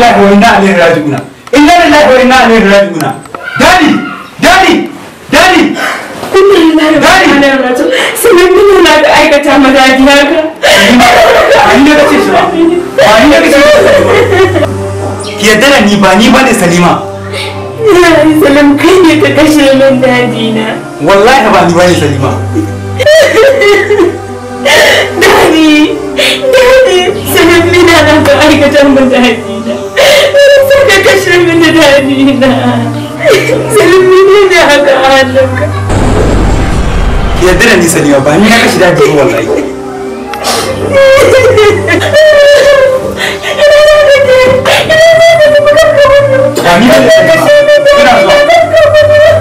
lillahi wa inna ilaihi raji'una inna lillahi wa inna ilaihi raji'una dadi dadi dadi Inna lillahi wa inna ilaihi raji'un. Sanin duk na da aikata mazaji haka. ba ni da kace shi ba ba ni da kace shi ba ki yadda da ni ba ni bane salima Ya yi salam kai ne ka kashe min daji na. wallahi ba ni bane salima Dadi, dadi, sanin mina na ka aikata mazaji na. Sai ka kashe min daji na. Sanin mina ne haka a hannunka. ki yadda da ni salima ba ni na kashi dadi ba wallahi ba ni bane salima ina zuwa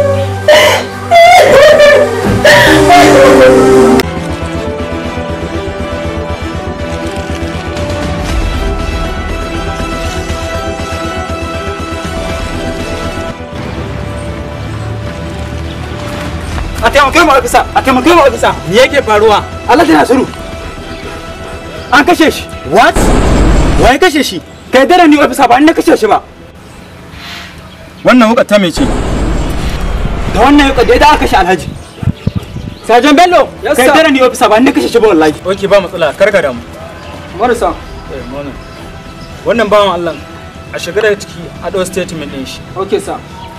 a taimake mu ofisa a taimake mu ofisa me yake faruwa Allah tana suru an kashe shi what wai kashe shi kai dare ni ofisa ba ni na kashe shi ba wannan wuka ta mece da wannan yau da aka kashe alhaji sajan bello Yes, kai sir. dare ni ofisa ba ni na kashe shi ba wallahi ok ba matsala karka damu marasa Eh, wannan wannan bawan Allah a shiga daga ciki a ɗau statement ɗin shi okay sir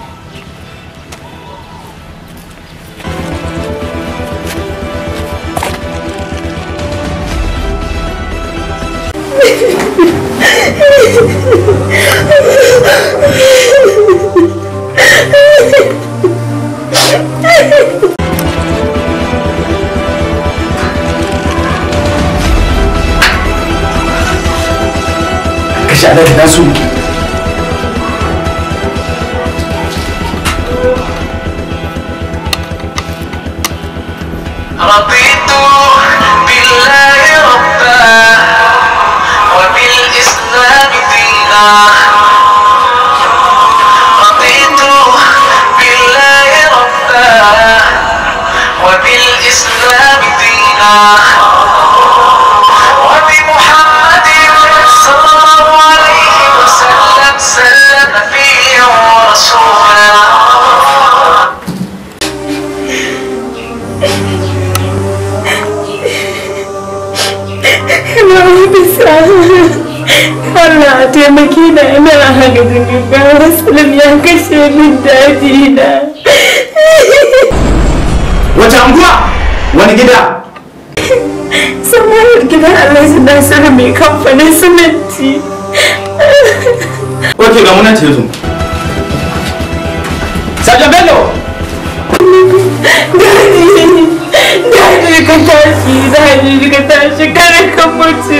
kashe alhaji na su رضيت بالله ربا وبالإسلام دينا رضيت بالله ربا وبالإسلام دينا وبمحمد صلى الله عليه وسلم سلم نبيا ورسولا Ina bisa. Allah a taimaki na ina haka gaggawa Salim ya kashe min daji na. wace anguwa wani gida Samuwar gidan Alhaji Nasiru mai kamfanin siminti. ok ga munan ce yanzu sajan bello Daji, daji ka tashi, daji ka tashi, kada ka mutu.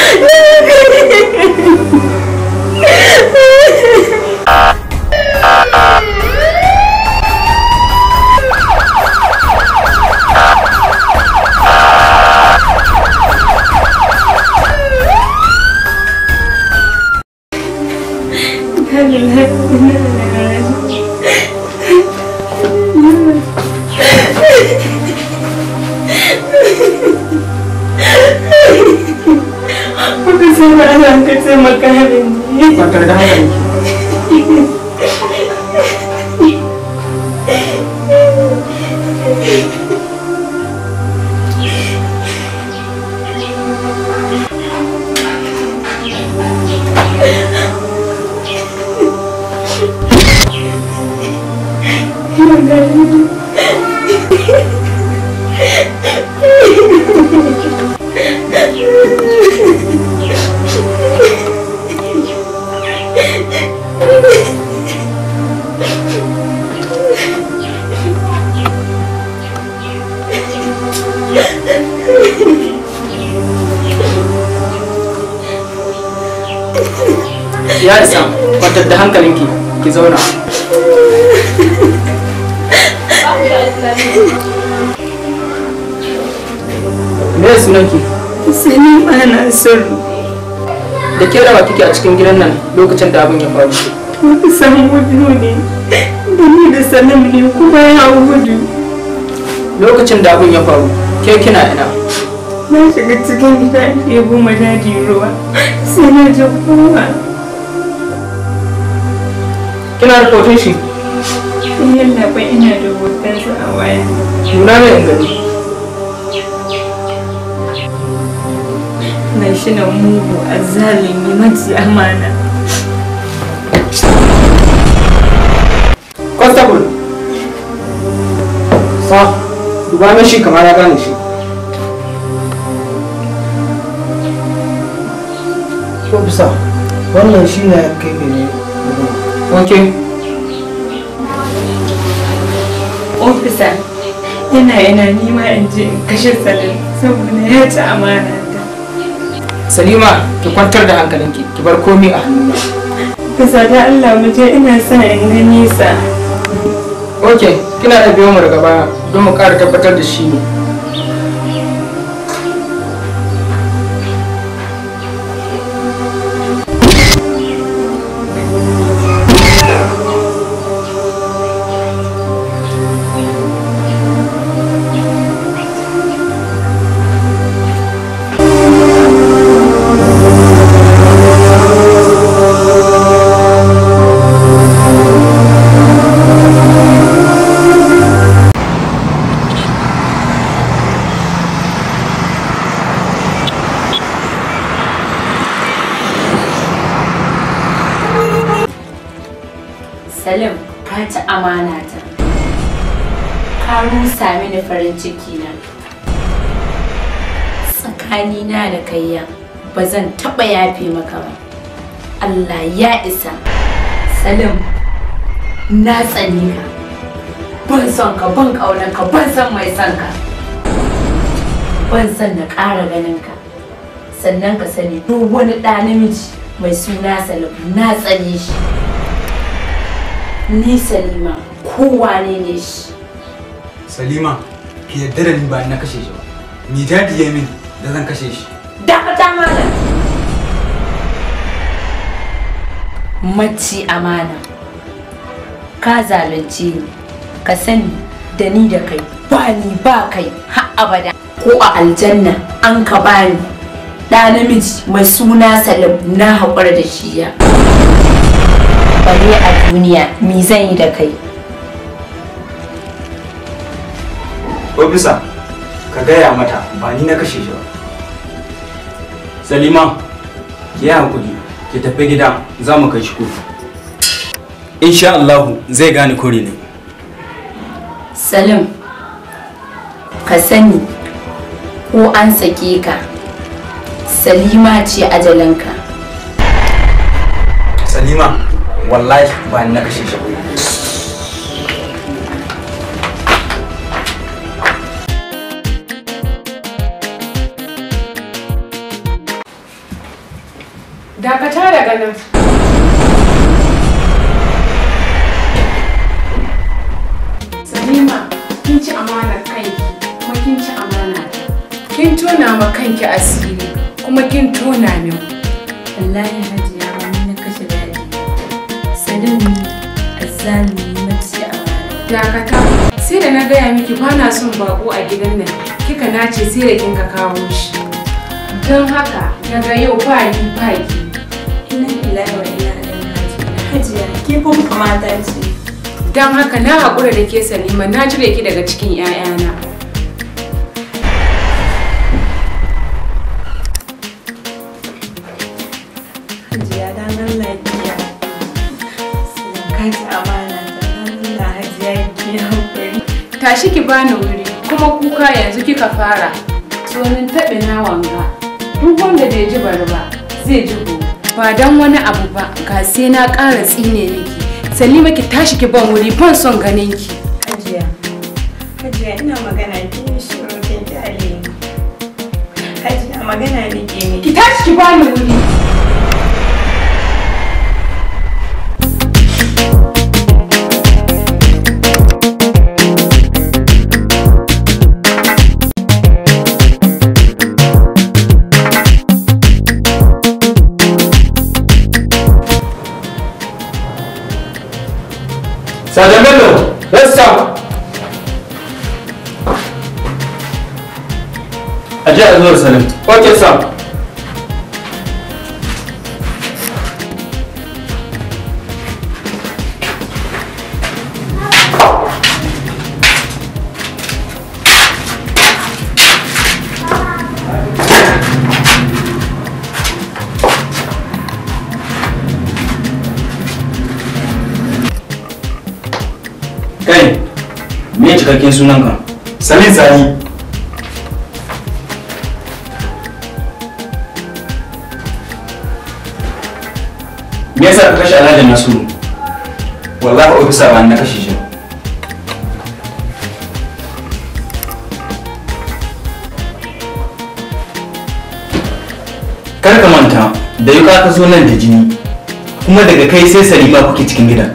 Wata sama ana ka taimaka mini. kwantar da hankali ya isa kwantar da hankalinki ki zauna me sunanki Sai ni ma na son da ke rawa kike a cikin gidan nan lokacin da abin ya faru wata san gudu ne. Da ni da sanin ne kuma ya gudu. lokacin da abin ya faru ke kina ina Na shiga cikin gida ɗebo ma daji ruwa. Sai na ji kowa. kina da hoton shi yalla bai ina da hotonsa a waya nuna mai in gani na shi na mugu a zalimi maji amana constable sa duba mai shi kamar ya gane shi ko bisa wannan shi ne kai ne ok ofisa yana yana nima in je in kashe salim saboda ya ci amana ta salima ki kwantar da hankalinki ki bar komi a hannuna bisa da allah mu je ina sa in ga nisa ok kina da biyo mu daga baya don mu ƙara tabbatar da shi ne salim ka ci amana ta ka rusa mini farin ciki na tsakanina da kayya ba zan taɓa yafe maka ba allah ya isa salim na tsani ka ban son ka ban ƙaunar ka ban son mai son ka ban son na ƙara ganin ka sannan ka sani duk wani ɗa namiji mai suna salim na tsane shi ni salima kowane ne shi salima ki yarda da ni ba na kashe shi ba ni dadi ya mini da zan kashe shi dakata malam mace amana ka zalunce ni ka sani da ni da kai ba ni ba kai har abada ko a aljanna an ka bani ɗa namiji mai suna salim na haƙura da shi ya bare a duniya me zan yi da kai ofisa ka gaya mata ba ni na kashe shi ba salima ki yi hakuri ki tafi gida za mu kai shi kotu insha Allahu zai gane kore ne salim ka sani ko an sake ka salima ce ajalinka salima wallahi ba ni na kashe shi ba Dakata daga nan. Salima, kin ci amanar kanki kuma kin ci amana ta. Kin tona ma kanki asiri kuma kin tona min. wallahi hajiya ba ni na kashe daɗi salim azzalumi mace amana Dakata, sai da na gaya miki ba na son bako a gidan nan. Kika nace sai da kin ka kawo shi. Don haka, daga yau ba ni ba ki. ina ilahi wa ina ilaihi raji'un hajiya ke kuma kamata ce Don haka na haƙura da ke Salima na cire ki daga cikin 'ya'yana. hajiya dan Allah kiya ka ci amana ta dan Allah hajiya ki hakuri Tashi ki bani wuri kuma kuka yanzu kika fara. Tsonin taɓe na wanga. Duk wanda bai ji bari ba zai ji gobe. Ba dan wani abu ba ga sai na ƙara tsine miki. Salima ki tashi ki ban wuri ban son ganin ki. hajiya hajiya ina magana ki shiru kin kyale ni hajiya magana ne ke miki Ki tashi ki bani wuri. Sergeant Bello, let's stop. a ji a zuwar salim Okay, sir. me cikakken sunanka Salim Sani. me yasa ka kashe alhaji nasiru wallahi ofisa ba ni na kashe shi ba. kar ka manta da yuka ka zo nan da jini kuma daga kai sai salima kuke cikin gidan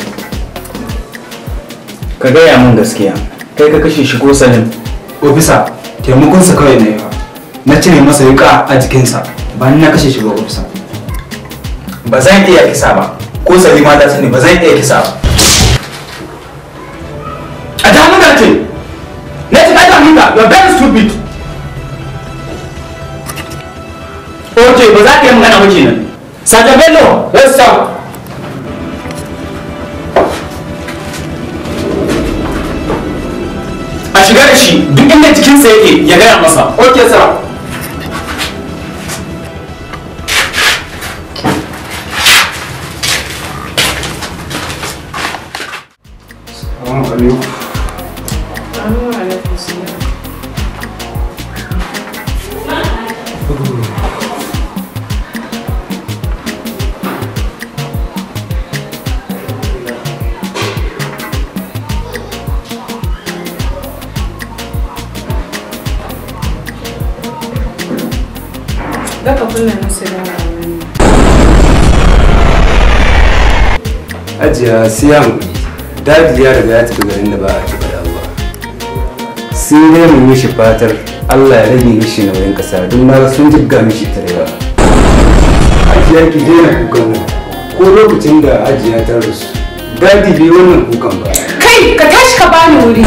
ka gaya min gaskiya kai ka kashe shi ko salim Ofisa, taimakonsa kawai na yi ba. Na cire masa yuka a jikinsa. Ba ni na kashe shi ba ofisa. ba zan iya kisa ba ko salima ta sani ba zan iya kisa ba a ta muka ce na ce ka ta muka you're very stupid ok ba za ka yi magana ba kenan Saja Bello let's stop a shiga da shi duk inda jikinsa yake ya gaya masa ok sir Salamu alaikum. Zaka kunna musu da wani. Ajiya siyan dadi ya riga ya tafi garin da ba a taɓa da Allah. Sai dai mu mishi fatar Allah ya rage mishi nauyin kasa don na sun jibga mishi tarewa. Ajiya ki daina kukan nan ko lokacin da ajiya ta rasu. Dadi bai wannan kukan ba. Kai ka tashi ka bani wuri.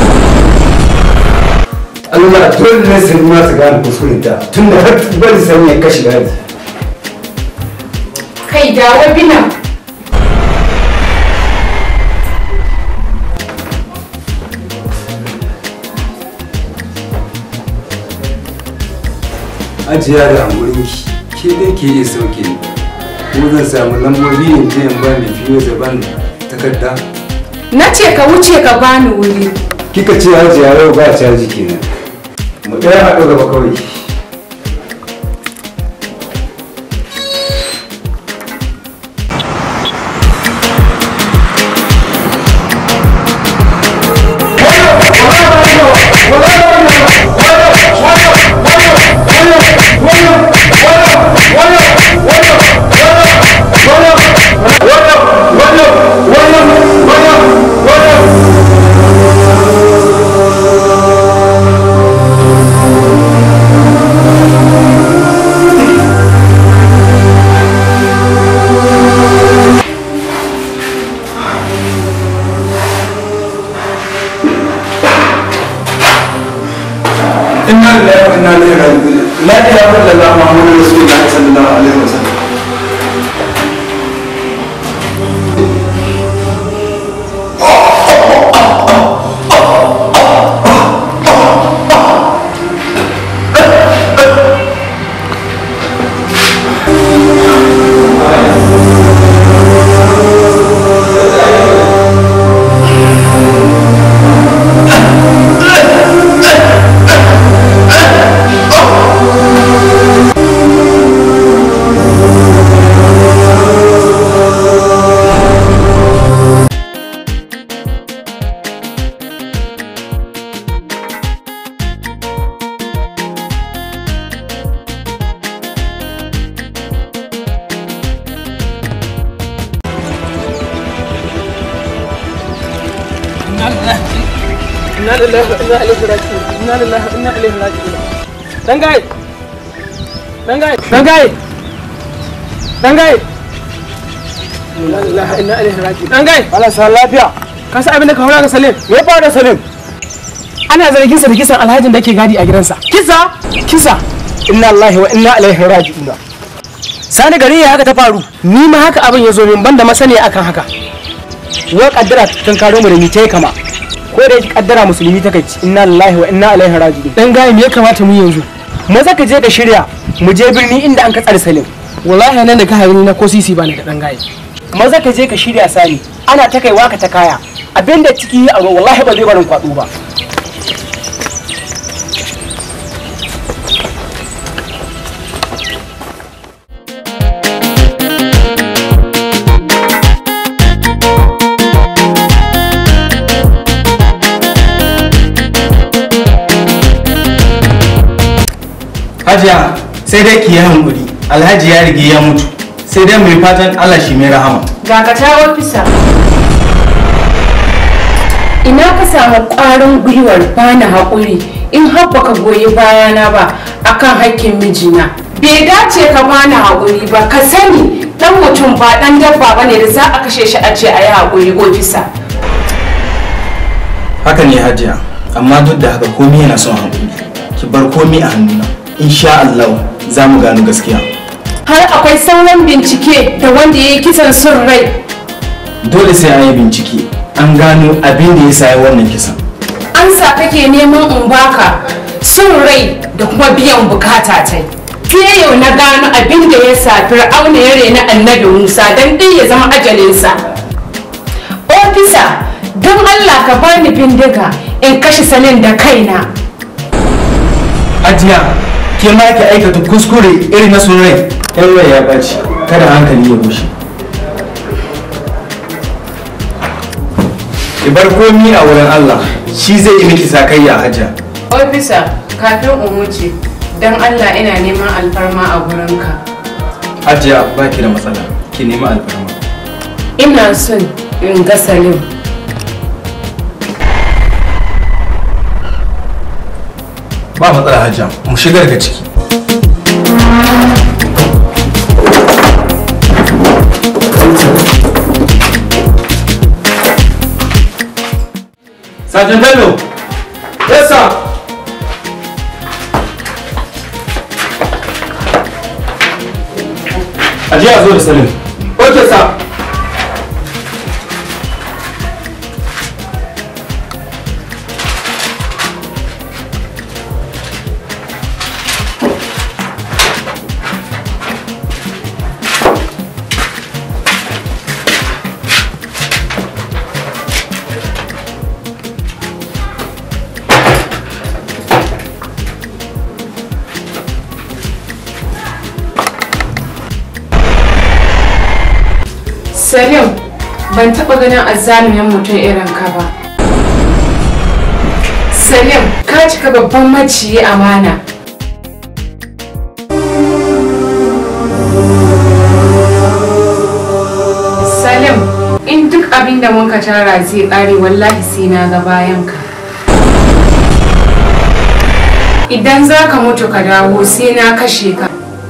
Allah dole ne sun ma su gane kuskurinta tun da har bari sani ya kashe dadi. Kai dawo binan. Ajiya da hamurinki ke dai ke iya sauke ni. Ko zan samu lambobi in je in ba mai fiye zaban takarda. Na ce ka wuce ka bani wuri. kika ce hajiya yau ba caji kenan mu ɗaya haɗu gaba kawai Inna lillahi wa inna ilaihi raji'un. La ilaha illallah Muhammadur Rasulullah sallallahu alaihi wasallam. inna lillahi wa inna ilaihi raji'un inna lillahi wa inna ilaihi raji'un dan gai dan gai dan gai dan gai inna lillahi wa inna ilaihi raji'un dan gai Allah sa lafiya. ka san abin da ka haura ga Salim Me ya faru da Salim? ana zargin sa da kisan alhajin da ke gadi a gidansa kisa kisa inna lillahi wa inna ilaihi raji'un sani gari ya haka ta faru ni ma haka abin ya zo min banda masaniya akan haka wa kaddara kan karo mu da ni tai kama ko da yake kaddara musulmi ta kai inna lillahi wa inna ilaihi raji'un dan gaya me ya kamata mu yanzu maza ka je ka shirya mu je birni inda an ka tsare salim wallahi nan da ka hari na ko sisi bani da dan gaya maza ka je ka shirya sani ana ta kaiwa ka ta kaya abinda ciki a wallahi ba zai barin kwado ba hajiya sai dai ki yi hankuri alhaji ya rige ya mutu sai dai mai fatan allah shi mai rahama Dakata ofisa. Ina ka samu ƙwarin gwiwar bani haƙuri in har baka goyi bayana ba akan haƙƙin mijina. Bai dace ka bani haƙuri ba ka sani ɗan mutum ba ɗan dabba ba ne da za a kashe shi a ce a yi haƙuri ofisa. haka ne hajiya amma duk da haka komi yana son hankuli ki bar komi a hannuna insha allah za mu gano gaskiya Har akwai sauran bincike da wanda ya yi kisan son rai. dole sai an yi bincike an gano abin da ya sa ya wannan kisan An sa kake neman in baka son rai da kuma biyan bukata ta sai yau na gano abin da ya sa fir'auna ya rena annabi musa don ɗin ya zama ajalinsa ofisa don allah ka bani bindiga in kashe sanin da kaina hajiya ke ma ki aikata kuskure irin na son rai yan rai ya ɓaci kada hankali ya bushe ki bar komi a wurin allah shi zai yi miki sakayya hajiya ofisa kafin in wuce don allah ina neman alfarma a gurinka hajiya ba ki da matsala ki nemi alfarma ina son in ga salim ba matsala hajiya mu shiga daga ciki Sergeant Bello! Yes, sir! Aje a zo da Salim. Okay, sir. salim ban taɓa ganin azzalumin mutum irin ka ba salim ka cika babban maciyi amana salim in duk abin da muka tara zai ƙare wallahi sai na ga bayan ka idan za ka mutu ka dawo sai na kashe ka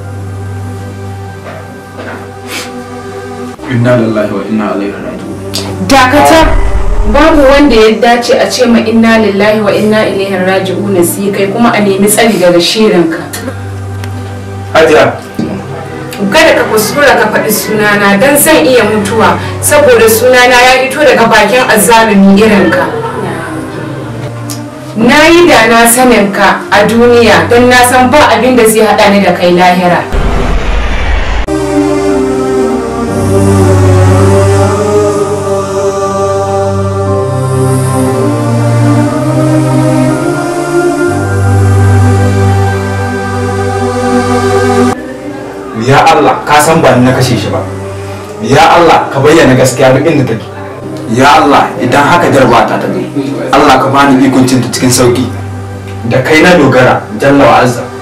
Inna lillahi wa inna ilaihi raji'un. dakata babu wanda ya dace a ce ma inna lillahi wa inna ilaihi raji'un sai kai kuma a nemi tsari daga shirinka Hajiya, kada ka kuskura ka faɗi sunana don zan iya mutuwa saboda sunana ya fito daga bakin azzalumi irinka na yi da na sanin ka a duniya don na san ba abin da zai haɗa ni da kai lahira ya Allah ka san ba ni na kashe shi ba. Ya Allah ka bayyana gaskiya duk inda take. Ya Allah idan haka jarba ta ta Allah ka bani ikuncin ta cikin sauki. Da kai na dogara jalla wa azza.